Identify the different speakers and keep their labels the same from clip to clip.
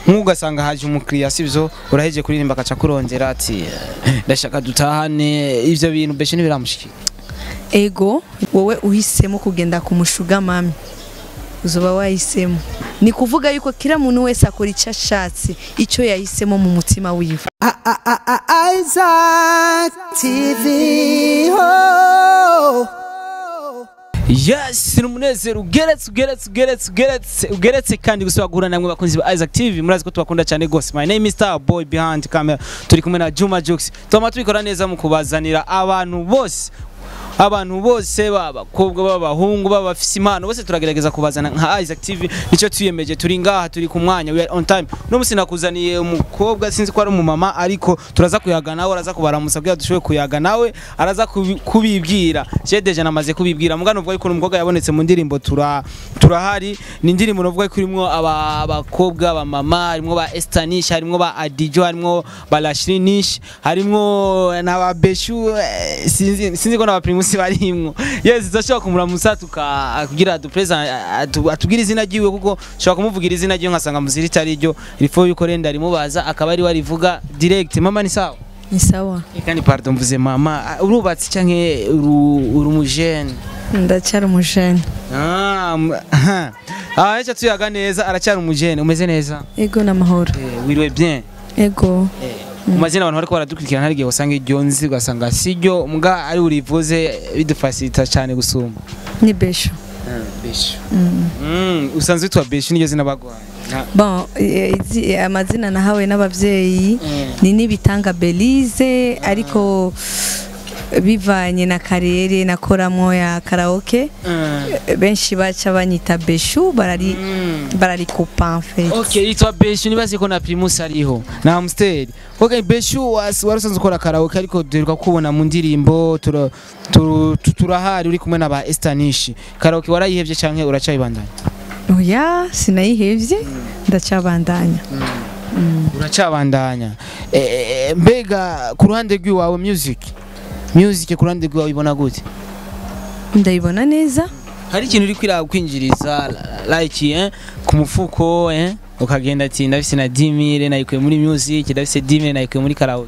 Speaker 1: nk'ubu ugasanga haje umukiriya sibyo uraheje kuririmba akaca kurondera ati "Eh, ndashaka dutahane ivyo bintu beshe ntibiramushikira
Speaker 2: ego wowe uhisemo kugenda ku mushuga mami uzoba wahisemo ni kuvuga yuko kila muntu wese akora icyo ashatse icyo yahisemo mu mutima wiwe
Speaker 3: Isaac TV. Oh.
Speaker 1: yes ni umunezero ugeretse ugeretse ugeretse ugeretse ugeretse kandi gusaba guhura namwe bakunzi ba Isaac TV murazi ko tubakunda cyane gose my name is Star Boy behind camera turi kumwe na Juma Jux tuma tubikora neza mu kubazanira abantu bose abantu bose b'abakobwa b'abahungu b'abafise impano bose turagerageza kubazana nka Isaac TV nicyo tuyemeje turi ngaha turi ku mwanya we are on time no musi nakuzaniye umukobwa sinzi ko ari umumama ariko turaza kuyaga nawe araza kubaramusa kugira dushoboye kuyaga nawe araza kubi- kubibwira je deja namaze kubibwira mugano uvuga yuko umukobwa yabonetse mu ndirimbo tura turahari ni indirimbo navuga ko irimo aba- abakobwa abamama harimo ba Estanish harimo ba Adijo harimo ba Lashrinish harimo na ba Beshu eh, sinzi sinzi ko na ba Primus barimwo yes zashobora kumuramusa tuka kugira du present atubwira izina ryiwe kuko shobora kumuvugira izina ryiwe nkasanga muziri tari ryo rifo yuko renda rimubaza akaba ari warivuga direct mama ni sawa
Speaker 2: ni sawa
Speaker 1: kandi pardon mvuze mama ah, urubatse canke uru uri umujene
Speaker 2: ndacyari umujene
Speaker 1: Ah, m- aha. Ah, acha tuyaga neza aracyari umujene umeze neza
Speaker 2: ego n'amahoro
Speaker 1: eh, wiriwe bien
Speaker 2: ego
Speaker 1: mu mazina abantu bariko baradukurikirana hari igihe usanga iryo nzi ugasanga siryo mbwa ari urivuze bidufasita cyane gusumba
Speaker 2: ni besho
Speaker 1: beshu Mm, usanzwe witwa beshu niryo zina bagwaye Nta-
Speaker 2: bon eh, izi- amazina nahawe n'abavyeyi
Speaker 1: Mm.
Speaker 2: ni nibitanga belize ariko bivanye na karere nakoramo ya karaoke
Speaker 1: Mm.
Speaker 2: benshi baca banyita beshu barari
Speaker 1: Mm.
Speaker 2: bararikupa en fait
Speaker 1: Okay, yitwa Beshu nibaze ko na Primus ariho na Amstel. Okay, Beshu was warusanzwe ukora karaoke ariko duheruka kubona mu ndirimbo tura- turu- tu- turahari uri kumwe na ba Estanish. Karaoke warayihevye canke uracayibandanya?
Speaker 2: oya sinayihevye ndacabandanya
Speaker 1: Uracabandanya. Eh, mbega ku ruhande rw'iwawe music. Music ku ruhande rw'iwawe ibona gute?
Speaker 2: ndayibona neza
Speaker 1: Hari ikintu uri kwira kwinjiriza like eh ku mufuko eh ukagenda ati ndafise na 10000 nayikuye muri music ndafise 10000 nayikuye muri karaoke.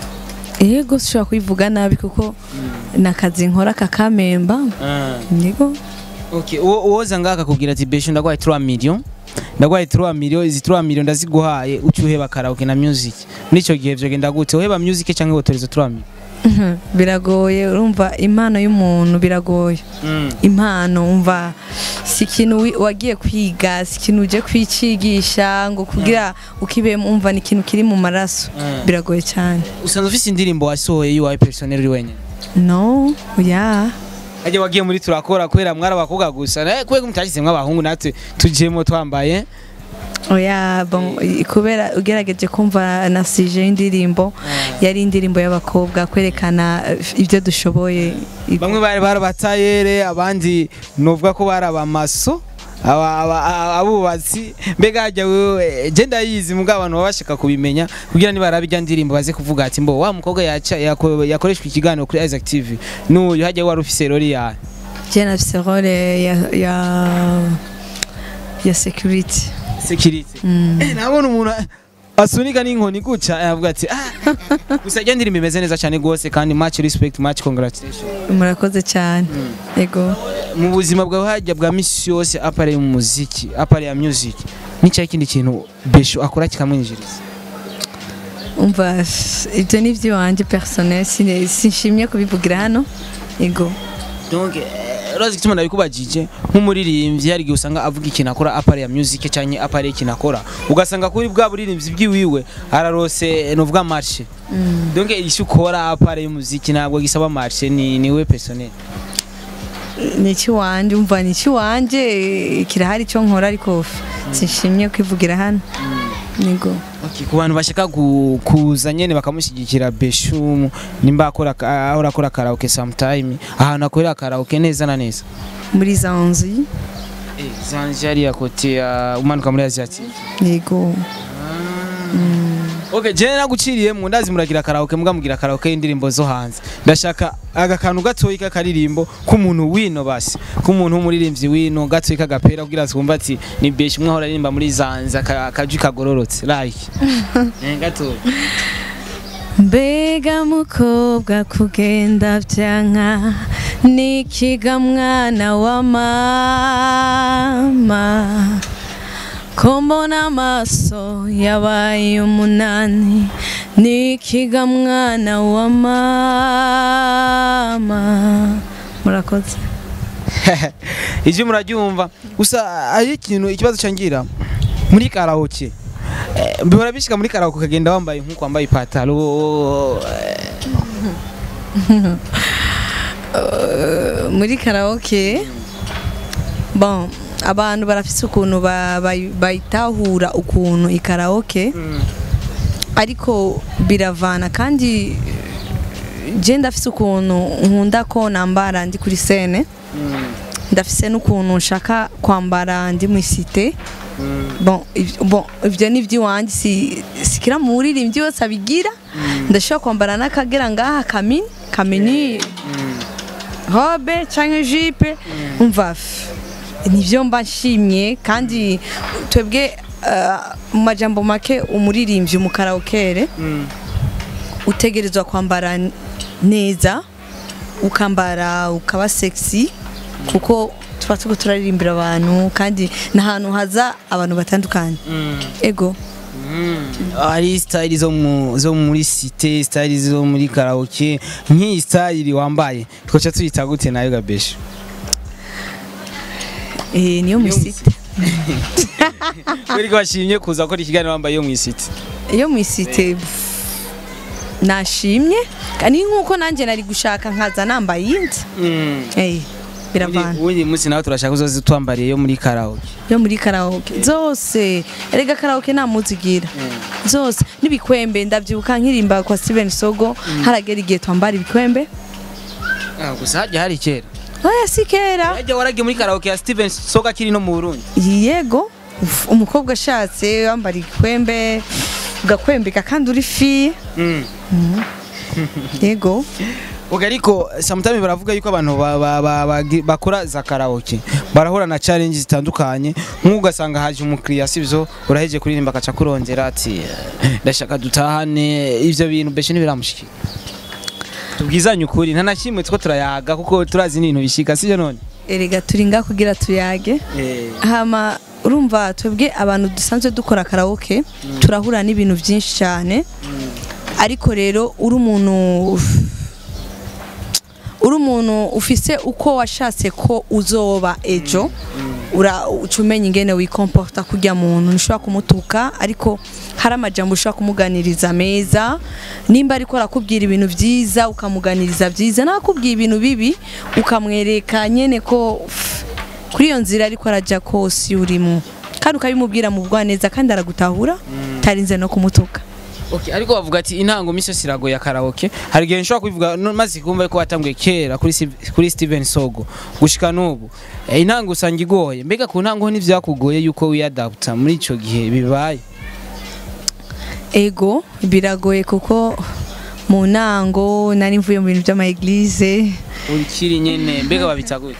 Speaker 2: ego sishobora kubivuga nabi kuko nakazi nkora kakamemba
Speaker 1: Ah.
Speaker 2: nigo
Speaker 1: Okay, uwo uwoza ngaka kubwira ati besho ndagwaye 3 million. Ndagwaye 3 million, izi 3 million ndaziguhaye ucyuheba karaoke na music. Muri ico gihe vyogenda gute? Uheba music canke wotoreza 3 million?
Speaker 2: Mhm, biragoye urumva impano y'umuntu biragoye
Speaker 1: Mm.
Speaker 2: impano umva si ikintu wi- wagiye kwiga si ikintu uje kwicigisha ngo kugira ukibemo umva ni ikintu kiri mu maraso
Speaker 1: Mm.
Speaker 2: biragoye cyane
Speaker 1: Usanzwe ufise indirimbo wasohoye yiwawe personnel uri wenyene.
Speaker 2: no ya
Speaker 1: Aje wagiye muri turakora kubera mwara abakobwa gusa. Eh kubera mutashizemwe abahungu natwe tujemo twambaye.
Speaker 2: oya bon kubera ugerageje kumva na sije y'indirimbo yari indirimbo y'abakobwa kwerekana eh, ibyo dushoboye
Speaker 1: Bamwe bari barabatayere abandi novuga ko bari abamaso. aba- aba- aba- abubatsi mbega hajya wewe je ndayizi mugabo abantu baba bashaka kubimenya kugira niba arabijya ndirimbo baze kuvuga ati mbo wa mukobwa yaca yako- yakoreshwa ikiganiro kuri Isaac TV n'uyu hajya wari ufise rori yawe
Speaker 2: je nafise role ya ya ya security
Speaker 1: security eh nabona umuntu asunika n'inkoni guca avuga ati ah gusa ijya ndirimbo imeze neza cyane gose kandi much respect much congratulations
Speaker 2: murakoze cyane ego
Speaker 1: mu buzima bwawe hajya bwa misi yose apare mu muziki apare ya music n'icyayi ikindi kintu besho akora kikamwinjiriza
Speaker 2: umva ibyo ni iby'iwanjye personnel sine- sinshimye kubivugira hano ego
Speaker 1: donc eh, urazi igituma nabikubajije nk'umuririmbyi hari igihe usanga avuga ikintu akora apare ya music cyangwa apare ikintu akora ugasanga kuri bwa buririmbyi bwiwiwe ararose novuga marché donc icyo ukora apare y'umuziki ntabwo gisaba marché ni niwe personnel
Speaker 2: ni icy'iwanjye umva ni icy'iwanjye kirahari icyo nkora ariko sinshimye kwivugira hano ego
Speaker 1: Okay, ku bantu bashaka gu- kuza nyene bakamushyigikira Beshu nimba akora ahora akora karaoke sometime ahantu akorera karaoke neza na neza
Speaker 2: muri za nzu
Speaker 1: eh zanje ari ya kote ya umanuka muri Asiatique
Speaker 2: yego
Speaker 1: Okay, je naguciriyemo ndazi muragira karaoke muga mugira karaoke y'indirimbo zo hanze. Ndashaka aga kantu gatoyi k'akaririmbo k'umuntu wino basi. K'umuntu w'umuririmbyi wino gatoyi k'agapera kugira twumva ati ni beshi umwe ahora aririmba muri zanza akaji kagororotse. Like. Eh gatoyi.
Speaker 2: mbega mukobwa kugenda byanka nikiga mwana wa mama ko mbona amaso yabaye umunani nikiga mwana wa mama murakoze
Speaker 1: Ivyo murabyumva. Gusa ari ikintu ikibazo cangira muri karaoke. Eh, mbihora bishika muri karaoke ukagenda wambaye nkuko wambaye ipataro.
Speaker 2: muri karaoke bon abantu barafise ukuntu ba- bayi- bayitahura ukuntu ikaraoke ariko biravana kandi je ndafise ukuntu nkunda ko nambara ndi kuri sene ndafise n'ukuntu nshaka kwambara ndi mu isite bon iv- bon, ivyo ni ivy'iwanjye si sikira mu buririmbyi wese abigira ndashobora kwambara n'akagera ngaha kamini kamini robe canke jipe umva f- nivyo mba nshimye kandi twebwe eh, mu majambo make umuririmbyi mu karaokere utegerezwa kwambara n- neza ukambara ukaba sexy kuko tuba turiko turaririmbira abantu kandi n'ahantu haza abantu batandukanye ego
Speaker 1: hari style zo mu zo muri cité style zo muri karaoke nk'iyi style wambaye twacha tuyita gute nayo gabeshi
Speaker 2: eh, niyo musite
Speaker 1: kuri ko bashimye kuza gukora ikiganiro wambaye yo mu cité
Speaker 2: iyo mu isite nashimye ni nk'uko nanjye nari gushaka nkaza nambaye iyindi Eh, biravana
Speaker 1: ubundi munsi nawe turashaka uzoze twambariye yo muri karaoke
Speaker 2: yo muri karaoke zose erega karaoke nta muzigira zose n'ibikwembe ndabyibuka nkirimba kwa Steven Sogo haragera igihe twambara ibikwembe
Speaker 1: Ah, gusa hajya hari kera
Speaker 2: oya si kera
Speaker 1: hajya waragiye muri karaoke ya Steven Soga akiri no mu Burundi
Speaker 2: yego uf, umukobwa ashatse wambara igikwembe ugakwembeka kandi uri fi
Speaker 1: Mm.
Speaker 2: yego
Speaker 1: Oga ariko sometimes baravuga yuko abantu ba- ba- ba- bagi- bakora za karaoke barahura na challenge zitandukanye nk'uko ugasanga haje umukiriya sivyo uraheje kuririmba akaca kurondera ati "Eh, ndashaka dutahane ivyo bintu beshe ntibiramushikira tubwizanye ukuri nta na kimwe two turayaga kuko turazi n'ibintu bishika sivyo none
Speaker 2: erega turi nga kugira tuyage hama urumva twebwe abantu dusanzwe dukora karaoke turahura n'ibintu byinshi cyane ariko rero uri umuntu uri umuntu ufise uko washatse ko uzoba ejo ura uca umenya ingene wikomporta kurya muntu ntushobora kumutuka ariko hari amajambo ushobora kumuganiriza meza nimba ariko arakubwira ibintu byiza ukamuganiriza byiza nakubwiye ibintu bibi ukamwereka nyene ko pff, kuri iyo nzira ariko arajya kose urimo kandi ukabimubwira mu bwaneza kandi aragutahura utarinze no kumutuka
Speaker 1: Okay, ariko bavuga ati intango miso siragoye ya karaoke hari igihe nshobora kubivuga no- maze kumva ko watanguye kera kuri Steve- kuri Steven Sogo gushika n'ubu Eh, intango usanga igoye mbega ku ntango ho nivyakugoye yuko wiyadapta muri ico gihe bibaye
Speaker 2: ego biragoye kuko mu ntango nari mvuye mu bintu by'ama eglise
Speaker 1: ukiri nyene mbega babita gute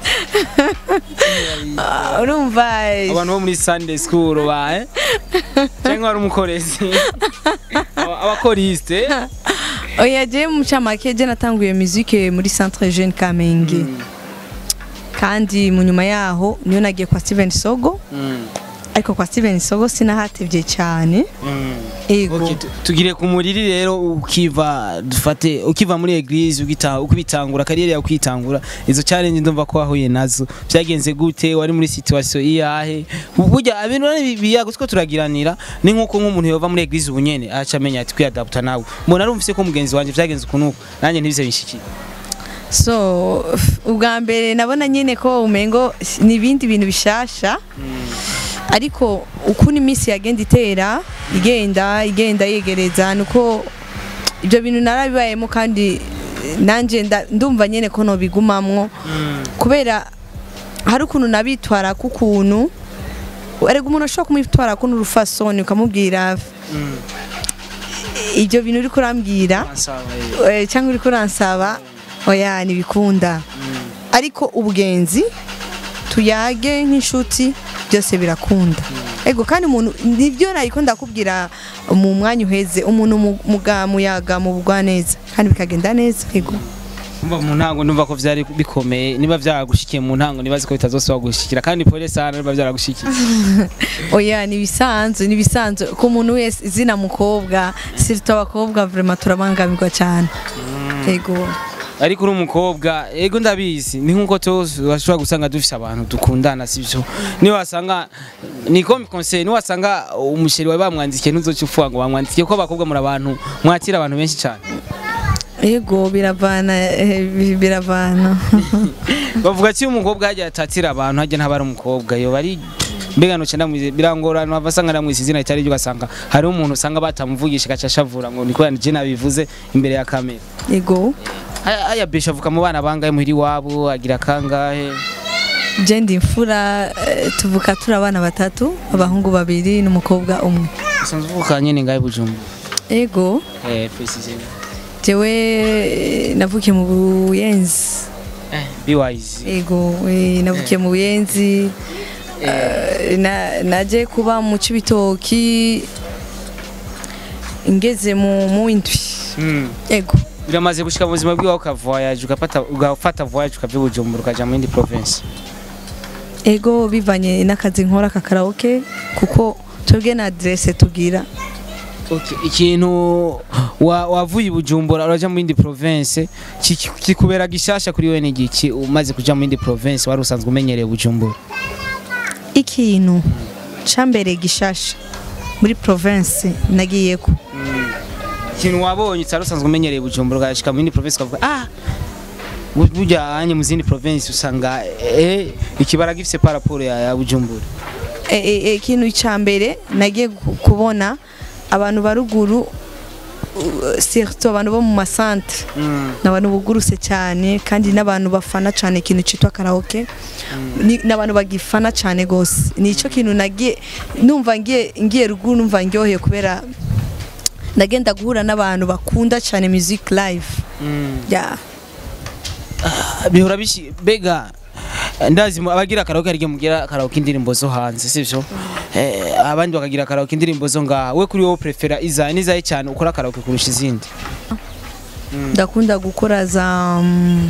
Speaker 2: Ah, urumva
Speaker 1: abantu bo muri Sunday school bae cyangwa ari umukorezi Aba- abakoriste
Speaker 2: oya je mu camake je natanguye musique muri centre jeune Kamenge kandi mu nyuma yaho niyo nagiye kwa Steven Sogo
Speaker 1: Mm,
Speaker 2: ariko kwa Steven Sogo sinahatevye cyane
Speaker 1: mm.
Speaker 2: ego
Speaker 1: Okay, tu- tugire ku muriri rero ukiva dufate ukiva muri eglise ugita ukibitangura kariyeri yawe ukitangura izo challenge ndumva ko wahuye nazo byagenze gute wari muri situation iyahe burya ibintu rero biyago two turagiranira ni nkuko nk'umuntu yova muri eglise ubunyene aca amenya ati kwiyadapta nawe mbona arumvise ko mugenzi wanje byagenze ukunuko nanjye ntibize bishikira
Speaker 2: so ubwa mbere nabona nyine ko umengo ni ibindi bintu bishasha ariko ukuntu iminsi yagenda itera igenda igenda yegereza nuko ibyo bintu narabibayemo kandi nanjye nda- ndumva nyine ko nobigumamwo kubera hari ukuntu nabitwara k'ukuntu erega umuntu ashobora kumwitwara kuno urufasoni ukamubwira ibyo bintu uri kurambwira
Speaker 1: Ansaba,
Speaker 2: eh, cyangwa uri kuransaba oya ntibikunda ariko ubugenzi tuyage nk'inshuti byose birakunda ego kandi umuntu nibyo nayiko ndakubwira mu mwanya uheze umuntu mu- muga muyaga mu bugwa neza kandi bikagenda neza ego
Speaker 1: Umva mu ntango ndumva ko vyari bikomeye niba vyaragushikiye mu ntango nibazi ko bitazosaba gushikira kandi pole sana niba vyaragushikiye
Speaker 2: oya nibisanzwe nibisanzwe ku muntu wese izina mukobwa sirito abakobwa vraiment turabangamirwa cyane ego
Speaker 1: ariko uri umukobwa ego ndabizi ni nkuko tuzi washobora gusanga dufise abantu dukundana sivyo niyo wasanga ni comme conseil niyo wasanga umusheri wawe bamwandikiye ntuzoca ufuha ngo bamwandikiye ko abakobwa muri abantu mwakira abantu benshi cyane
Speaker 2: ego biravana eh, bi- biravana
Speaker 1: bavuga ko iyo umukobwa hajya atatira abantu hajya ntaba ari umukobwa yoba ari mbega noce ndamwize birangorana hava asanga ndamwise izina ritari ryo ugasanga hariho umuntu usanga batamuvugisha agaca ashavura ngo niko je nabivuze imbere ya kamera
Speaker 2: ego
Speaker 1: Aya- aya besha avuka mu bana bangahe muhiri wabo agira kangahe
Speaker 2: je ndi imfura eh, tuvuka turi abana batatu abahungu babiri n'umukobwa umwe
Speaker 1: usanzwe uvuka nyene ngahe bujumbu
Speaker 2: ego
Speaker 1: eh precisely
Speaker 2: jewe eh, navukiye mu buyenzi
Speaker 1: eh be wise
Speaker 2: ego eh, navukiye mu buyenzi eh, na- naje kuba mu cibitoki ngeze mu mu indwi
Speaker 1: mm.
Speaker 2: ego
Speaker 1: biramaze gushika mu buzima bwiwawe ukavoyage ugafata ugafata voyage ukavya bujumbura ukaja mu yindi province
Speaker 2: ego bivanye n'akazi nkora ka karaoke kuko twebwe na adresse tugira
Speaker 1: Okay, ikintu wa- wavuye i bujumbura uraja mu yindi province kiki- kikubera gishasha kuri wewe ni giki umaze kuja mu yindi province wari usanzwe umenyereye bujumbura
Speaker 2: ikintu cambere gishasha muri province nagiyeko
Speaker 1: ikintu wabonye utari usanzwe umenyereye bujumbura ugashika mu yindi province ukavuga ah bu- burya anye mu zindi province usanga eh ikibara gifise par rapport ya, ya bujumbura
Speaker 2: E- e- e, ikintu cambere nagiye ku- kubona abantu baruguru uh, surtout abantu bo mu masantre
Speaker 1: mm.
Speaker 2: n'abantu buguruse cyane kandi n'abantu bafana cyane ikintu cyitwa karaoke Ni- n'abantu bagifana cyane gose nicyo kintu nagiye numva ngiye ngiye ruguru numva ndyoheye kubera ndagenda guhura n'abantu bakunda cyane music live
Speaker 1: Mm.
Speaker 2: yeah.
Speaker 1: bihora bishi bega ndazi mu- abagira karaoke arige mugira karaoke indirimbo zo hanze sivyo eh, abandi bakagira karaoke indirimbo zo ngaha we kuri wowe prefera iza nizaye cyane ukora karaoke kurusha izindi
Speaker 2: ndakunda gukora za mm,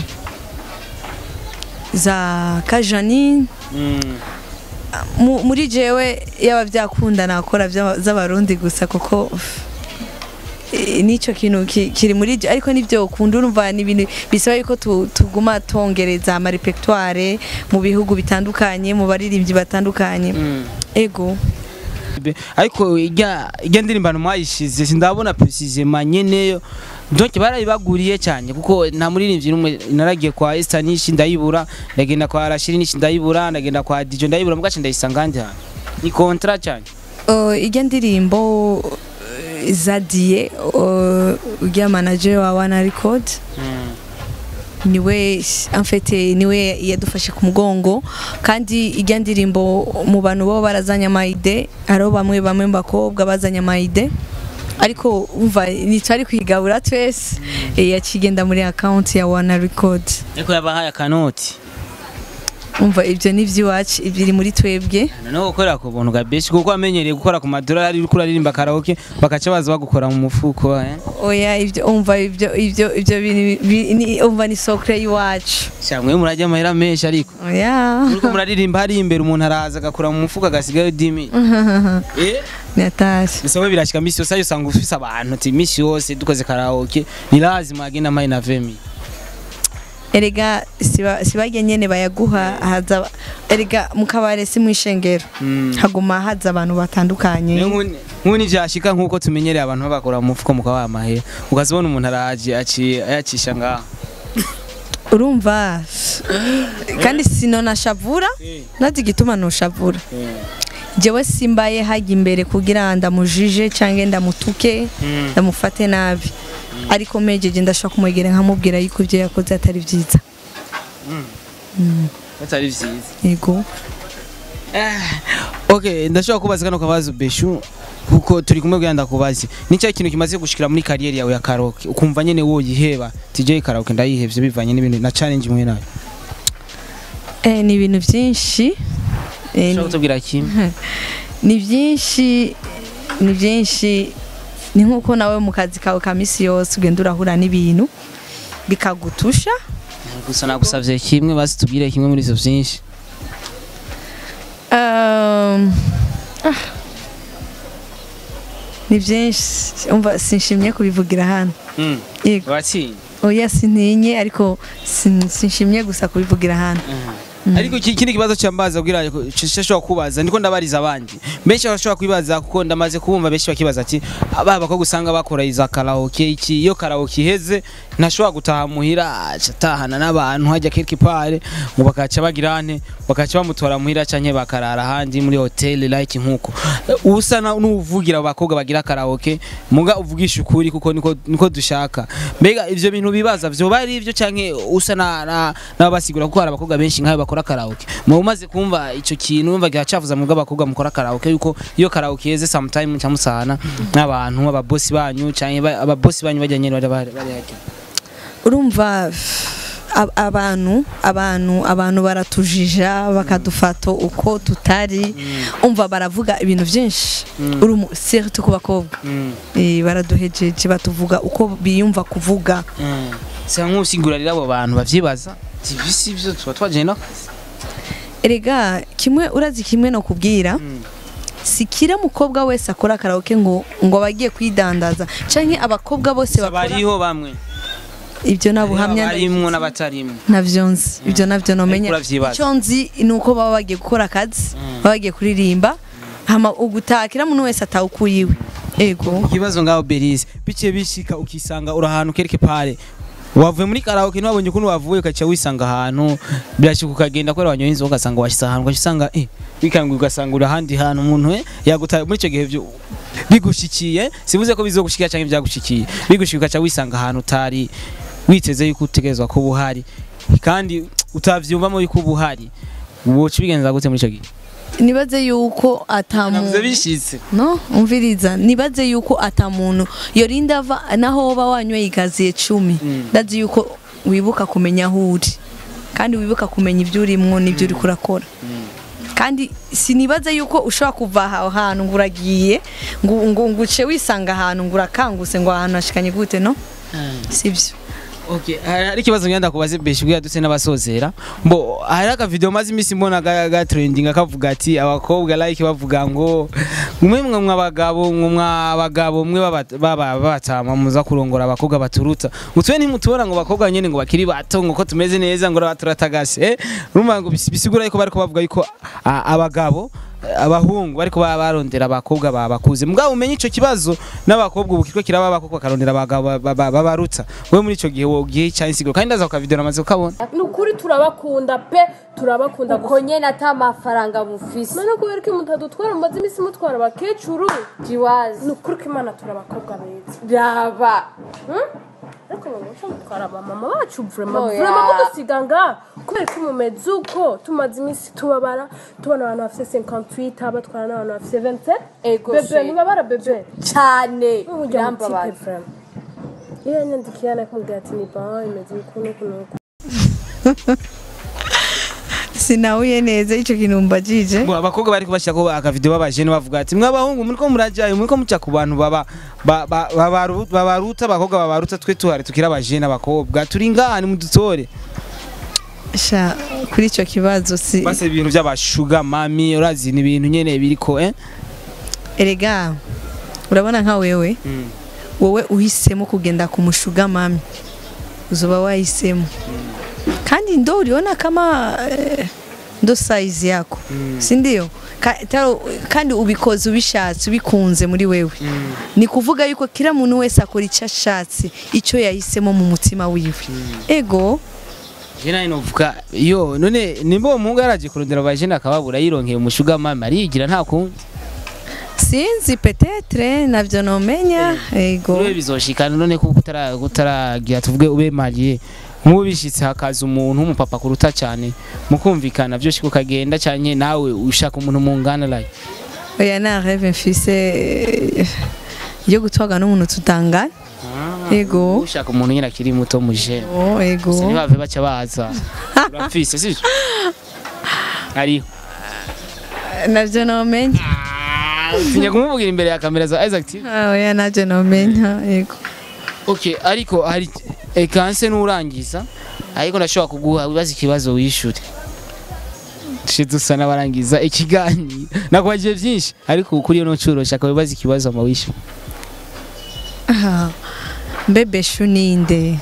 Speaker 2: za kajani
Speaker 1: mm.
Speaker 2: Mu- muri jewe yaba byakunda nakora by'aba- z'abarundi gusa kuko eh, nicyo kintu ki- kiri muri je ariko nibyo ukunda urumva ni ibintu bisaba yuko tu- tuguma tongereza ama repertoire mu bihugu bitandukanye mu baririmbyi batandukanye
Speaker 1: Mm.
Speaker 2: ego
Speaker 1: Be- ariko ijya ijya ndirimbo mwayishize sindabona precisement nyeneyo donc barayibaguriye cyane kuko nta muririmbyi numwe naragiye kwa Esther nishi ndayibura ndagenda kwa Rashid nishi ndayibura ndagenda kwa Dijo ndayibura mugace ndayisanga ndi hano ni contrat cyane
Speaker 2: Uh, ijya ndirimbo uh, zadie uh, ujya manager wa wana record niwe en fait niwe yadufashe ku mugongo kandi ijya ndirimbo mu bantu bo barazanye amayide hariho bamwe bamwe mu bakobwa bazanye amayide ariko umva ntitwari kwigabura twese eh, yakigenda muri account ya wana record
Speaker 1: ariko yabahaye akanoti
Speaker 2: umva ibyo ni iby'iwacu biri muri twebwe
Speaker 1: no gukorera ku buntu bwa beshi kuko wamenyereye gukora ku madolari uriko uraririmba karaoke bakaca baza bagukora mu mufuko eh
Speaker 2: oya ibyo umva ibyo ibyo ibyo bintu bi- ni- umva ni sokre y'iwacu
Speaker 1: cyangwa murajya amahera menshi ariko
Speaker 2: oya
Speaker 1: uriko muraririmba hari imbere umuntu araza agakora mu mufuko agasigayo 10000 eh
Speaker 2: natashye
Speaker 1: bisaba birashika misi yose ayo usanga ufise abantu ati misi yose dukoze karaoke ni lazima agenda mayi na vemi
Speaker 2: erega siba sibajye nyene bayaguha haza erega mu kabare si mu ishengero
Speaker 1: Mm.
Speaker 2: haguma haza abantu batandukanye
Speaker 1: nk'uni vyashika nk'uko tumenyereye abantu babakora mu mufuko mukabaha amahera ukazibona umuntu araje aciye ayacisha ngaho
Speaker 2: urumva kandi sinonashavura nazi igituma nushavura jewe simbaye hajya imbere kugira ndamujije cyangwa ndamutuke ndamufate nabi ariko mejeje ndashaka kumwegera nkamubwira yuko ibyo yakoze atari byiza
Speaker 1: batari vyiza
Speaker 2: yego
Speaker 1: okay ndashobora kubaza kano kabazo beshu kuko turi kumwe kugira ndakubaze ni cya kintu kimaze gushikira muri kariyeri yawe ya karaoke ukumva nyene woyiheba TJ karaoke ndayihevye bivanye n'ibintu na challenge imwe nayo
Speaker 2: Eh, ni ibintu byinshi Eh,
Speaker 1: ushobora
Speaker 2: ni-
Speaker 1: kutubwira kimwe
Speaker 2: ni byinshi ni byinshi ni nk'uko nawe mu kazi kawe ka misi yose ugenda urahura n'ibintu bikagutusha
Speaker 1: gusa nagusavye kimwe basi tubwire kimwe muri ivyo vyinshi
Speaker 2: Um, ah. ni byinshi umva sinshimye kubivugira hano
Speaker 1: Mm.
Speaker 2: yego
Speaker 1: watsinye
Speaker 2: oya sintinye ariko sin- sinshimye gusa kubivugira hano
Speaker 1: ariko iki- ikindi kibazo cyambaza kugira ngo nshobora kubaza ndiko ndabariza abandi benshi bashobora kwibaza kuko ndamaze kubumva benshi bakibaza ati aba bakobwa usanga bakora iza karaoke iki iyo karaoke iheze ntashobora gutaha muhira aca atahana n'abantu hajya quelque part ngo bakaca bagira ane bakaca bamutora muhira canke bakarara ahandi muri hotel like nkuko usa na- n'uvugira abo bakobwa bagira karaoke muga uvugisha ukuri kuko niko niko dushaka mbega ivyo bintu bibaza vyoba ari ivyo canke usa na na- n'ababasigura kuko hari abakobwa benshi nk'ayo bakora karaoke mu umaze kumva ico kintu umva gihacavuza mu bw'abakobwa mukora karaoke yuko iyo karaoke yeze sometime cyamusana n'abantu ababosi banyu canke ba- ababosi banyu bajya nyene bari bari bari hajya
Speaker 2: urumva ab- abantu abantu abantu baratujija bakadufata uko tutari umva baravuga ibintu byinshi uri umu- surtout ku bakobwa
Speaker 1: Mm.
Speaker 2: Eh, baraduhejeje batuvuga uko biyumva kuvuga
Speaker 1: sa nk'usigurarira abo bantu bavyibaza ati bisi ivyo tuba twajanye no
Speaker 2: erega kimwe urazi kimwe no kubwira si kira mukobwa wese akora karaoke ngo ngo abagiye kwidandaza canke abakobwa bose bakora
Speaker 1: bariho bamwe
Speaker 2: ibyo nabuhamya
Speaker 1: barimwo n'abatarimwo
Speaker 2: navyo nzi ibyo navyo nomenya
Speaker 1: Ariko uravyibaza.
Speaker 2: icyo nzi ni uko baba bagiye gukora akazi baba bagiye kuririmba hama ugutakira umuntu wese atawukuyiwe ego
Speaker 1: ikibazo ngaho Belize biciye bishika ukisanga uri ahantu quelque part wavuye muri karaoke ntiwabonye ukuntu wavuye ukaca wisanga ahantu birashika ukagenda kubera wanyoye inzoga ugasanga washyize ahantu ugaca usanga eh bikanguye ugasanga uri ahandi hantu umuntu we yagutaye muri icyo gihe byo bigushikiye sivuze ko bizogushikira cyangwa ibyagushikiye bigushika ugaca wisanga ahantu utari witeze yuko utegerezwa kuba uhari kandi utavyumvamo yuko uba uhari woca ubigenza gute muri icyo gihe
Speaker 2: nibaze yuko atamuntu
Speaker 1: navuze bishitse
Speaker 2: no umviriza nibaze yuko atamuntu yorinda ava naho woba wanyweye ikaziye cumi
Speaker 1: Mm.
Speaker 2: ndazi yuko wibuka kumenya aho uri kandi wibuka kumenya ibyo urimwo n'ibyo uri kurakora kandi sinibaze yuko ushobora kuva aho hantu ngo uragiye ngo ngo ngo uce wisanga ahantu ngo urakanguse ngo ahantu hashikanye gute no sibyo
Speaker 1: Okay, hari ikibazo ngenda kubaze beshi kugira dutse n'abasozera. Mbo hari aka video maze imisi mbona ga, ga trending akavuga ati abakobwa like bavuga ngo mwe mwe mwabagabo mwe mwabagabo mwe baba- baba batama muza kurongora abakobwa baturuta. Mutwe ntimutubona ngo bakobwa nyene ngo bakiri bato ngo ko tumeze neza ngo baturatagase. Eh? Urumva ngo bisi- bisigura yuko bariko bavuga yuko a- abagabo abahungu bariko baba barondera abakobwa babakuze mugabo umenye ico kibazo n'abakobwa ubu kiriko kiraba abakobwa karondera abagabo ba- ba- babaruta wewe muri ico gihe wogiye cyane siguro kandi ndaza ukavideo namaze ukabona
Speaker 4: ni ukuri turabakunda pe turabakunda
Speaker 5: uko nyene ata amafaranga mufise
Speaker 4: none kubera ko mutadutwara mumaze iminsi mutwara abakecuru
Speaker 5: jiwazi
Speaker 4: ni ukuri ko imana turabakobwa beza
Speaker 5: raba
Speaker 4: ariko mumuco mutwara abamama bacu vrema
Speaker 5: Oya.
Speaker 4: vrema mudusiga nga kubera ko mumeze uko tumaze iminsi tubabara tubona abantu bafite 58 batwara n'abantu bafite 27
Speaker 5: Ego
Speaker 4: bebe
Speaker 5: she.
Speaker 4: ntibabara bebe
Speaker 5: cane
Speaker 4: Ujya mu tipe
Speaker 5: birambabaza
Speaker 4: vrema iyo yanyandikiye anakumubwira ati ni ba imeze uku n'uku n'uku
Speaker 2: sinahuye neza ico kintu mbajije
Speaker 1: ngo abakobwa bari kubashira ko akavideo babajene bavuga ati mwe abahungu muriko murajayo muriko muca ku bantu baba ba- ba- babaru- babaruta abakobwa babaruta twe tuhari tukira abajene abakobwa turi ngahani mudutore
Speaker 2: sha kuri ico kibazo si
Speaker 1: base ibintu by'abashuga mami urazi ni ibintu nyene biriko eh
Speaker 2: erega urabona nka wewe wowe uhisemo kugenda kumushuga mami uzoba wahisemo kandi ndo uliona kama eh, ndo size yako si ndio Ka, taro, kandi ubikoze ubishatse ubikunze muri wewe ni kuvuga yuko kila muntu wese akora icyo ashatse icyo yahisemo mu mutima wiwe ego
Speaker 1: Jena inovuga yo none nimba uwo muhungu yaraje kurondera abajene akababura yironkeye umushuga mami ariyigira nta kundi
Speaker 2: sinzi petetre navyo nomenya ego
Speaker 1: Uriwe bizoshikana none kuko utara utaragira tuvuge ube mariye nk'ubu bishitse hakaza umuntu w'umupapa kuruta cyane mukumvikana byo shika ukagenda cyane nawe ushaka umuntu mungana like
Speaker 2: oya nta reve mfise eh, yo gutwaga n'umuntu tutangana Ego.
Speaker 1: ushaka umuntu nyine akiri muto muje
Speaker 2: oh ego
Speaker 1: ntibave baca baza urafise sivyo ariho
Speaker 2: navyo nomenya
Speaker 1: tinya kumubwira imbere ya kamera za Isaac TV
Speaker 2: Ah, oya navyo nomenya ego
Speaker 1: okay ariko hari ekanse nurangiza ariko ndashobora kuguha wibaza ikibazo wishure tuje dusa n'abarangiza ikiganiro nakubajije byinshi ariko kuri iyo ncuro shaka wibaza ikibazo ama wishure
Speaker 2: Ah, mbe beshu ninde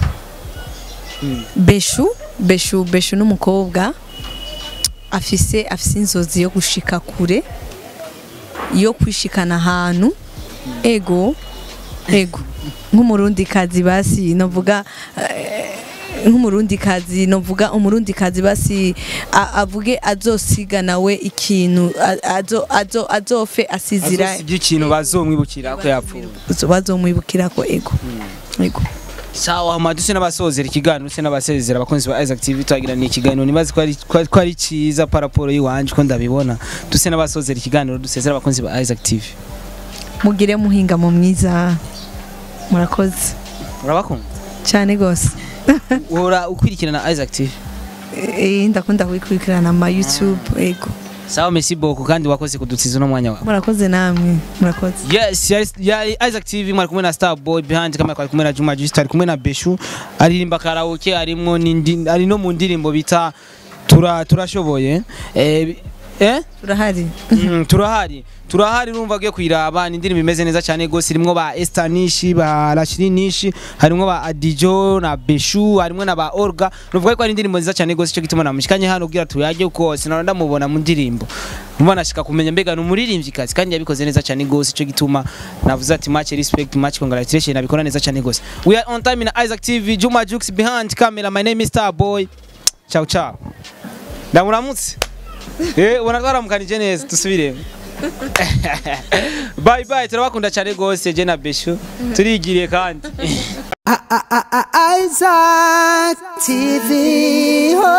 Speaker 2: beshu beshu beshu n'umukobwa afise afise inzozi yo gushika kure yo kwishikana ahantu ego ego nk'umurundi kazi basi novuga eh, nk'umurundi kazi novuga umurundi kazi basi a- avuge azosiga nawe ikintu a- azo azo azofe asizira
Speaker 1: azosibye ikintu bazomwibukira ko yapfuye
Speaker 2: bazomwibukira ko ego ego
Speaker 1: sawa hama duse n'abasozera ikiganiro duse n'abasezera abakunzi ba Isaac TV twagira ni ikiganiro nibazi ko ari ko- ko ari cyiza paraporo y'iwanje ko ndabibona duse n'abasozera ikiganiro dusezera abakunzi ba Isaac TV
Speaker 2: mugire muhinga mu mwiza murakoze
Speaker 1: urabakunda
Speaker 2: cyane gose
Speaker 1: uhora ukwirikirana Isaac TV
Speaker 2: Eh, ndakunda kubikurikirana ama youtube ego
Speaker 1: sawa merci beaucoup kandi wakoze kudutsiza uno mwanya wawe
Speaker 2: murakoze namwe murakoze
Speaker 1: yes yari, yari Isaac TV mwari kumwe na Star Boy behind kamera twari kumwe na Juma Just ari kumwe na Beshu aririmba karaoke arimwo n'indi ari no mu ndirimbo bita tura turashoboye eh eh
Speaker 2: turahari
Speaker 1: Mm, turahari turahari urumva agiye kuyiraba ni indirimbo imeze neza cyane gose irimwo ba Esther Nishi ba Rashidi Nishi harimwo ba Adijo na Beshu harimwo na ba Orga nuvuga ko ari indirimbo nziza cyane gose cyo gituma namushikanye hano kugira tuyage uko sinara ndamubona mu ndirimbo umva nashika kumenya mbega ni umuririmbyi kazi kandi yabikoze neza cyane gose cyo gituma navuze ati much respect much congratulations abikora neza cyane gose we are on time na Isaac TV Juma Jux behind camera my name is Star Boy ciao ciao ndamuramutse Eh, ubona twaramukanije neza dusubiremo bye bye turabakunda cyane gose je na Beshu turigiriye kandi
Speaker 3: Isaac TV. Oh.